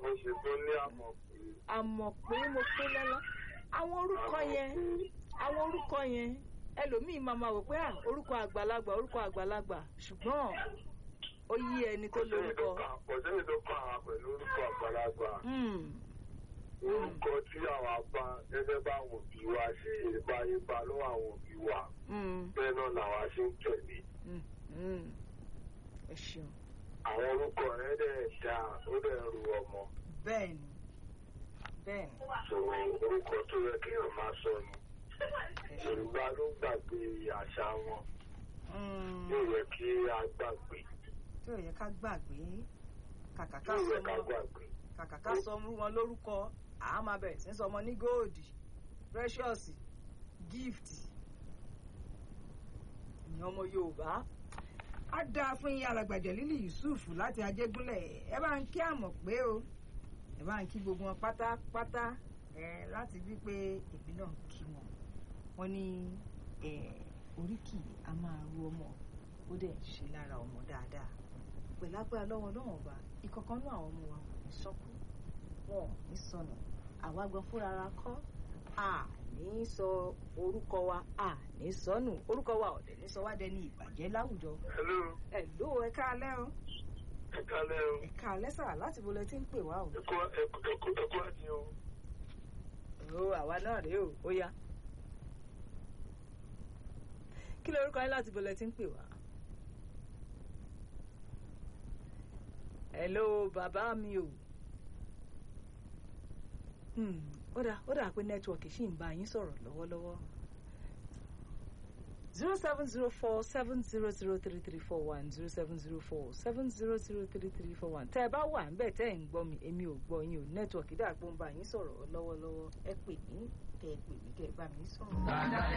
mo ṣe tó ní àmọ̀ pé. àmọ̀ pé mo pé lọ́lọ́ àwọn orúkọ yẹn àwọn orúkọ yẹn ẹlòmíín máa ma wò pé à orúkọ àgbàlagbà orúkọ àgbàlagbà ṣùgbọ́n ó yí ẹni tó lórúkọ. kò sẹ́yìn tó kọ́ àwọn pẹ̀lú orúkọ àgbàlagbà. Hmm, orúkọ tí àwọn apá gẹ́gẹ́ bá àwọn òbí wa ṣe ipa ipa lọ́wọ́ àwọn òbí wa hmm, bẹ́ẹ̀ náà làwa ṣe ń tẹ̀lé. hmm, hmm. ẹ ṣeun. àwọn orúkọ rẹ̀ dẹ̀ dá ó dẹ̀ ru ọmọ. bẹ́ẹ̀ni bẹ́ẹ̀ni so orúkọ tó yẹ kéèyàn máa sọ ni. yorùbá ló gbàgbé àṣà wọn Hmm, yóò yẹ kí a gbàgbé tí ò yẹ ká gbàgbé kàkà ká yóò yẹ sọ ká mọ́ gbàgbé. kàkà ká sọ mú wọn lórúkọ àá máa bẹ̀rẹ̀ sí í sọmọ ní góòdì precious gift ìyẹn ọmọ yorùbá á dáa fún yín alàgbàjẹ lílì yusuf láti ajégúnlẹ̀ ẹ bá ń kí àmọ̀ pé o ẹ bá ń kí gbogbo wọn pátápátá ẹ láti bí pé èmi náà kí wọn wọn ní ẹ oríkì a máa ru ọmọ ó dẹ̀ ń ṣe lára ọmọ dáadáa pẹ̀lágbára lọ́wọ́ lọ́wọ́ ọba ìkọ̀kan náà àwọn ọmọ wa kò ní sọ́kù wọn ò ní sọnù àwa gan fúnra ra kọ́ a ní sọ orúkọ wa a ní sọnù orúkọ wa ọ̀dẹ̀ ní sọ wá dẹni ìbàjẹ́ láwùjọ. hello ẹ ló ẹ káalẹ́ o ẹ kálẹ́ o ẹ káalẹ́ sà láti bo lẹ ti ń pè wá o. ẹkọ ẹkọ ẹkọ ẹkọ àti o. o àwa náà rèé o ó yá. kí lorúkọ yín láti bo lẹ ti ń pè wá. hello bàbá mi o. Hmm, ó dà ó dà pé nẹ́tíwọ̀kì ṣì ń bá yín sọ̀rọ̀ lọ́wọ́lọ́wọ́. zero seven zero four seven zero zero three three four one zero seven zero four seven zero zero three three four one tẹ́ ẹ bá wà ńbẹ̀ tẹ́ ẹ̀ ń gbọ́ mi èmi ò gbọ́ yín o nẹ́tíwọ̀kì dà pé ó ń bá yín sọ̀rọ̀ lọ́wọ́lọ́wọ́ ẹ pè mí kẹ́ ẹ pè mí kẹ́ ẹ bá mi sọ̀rọ̀.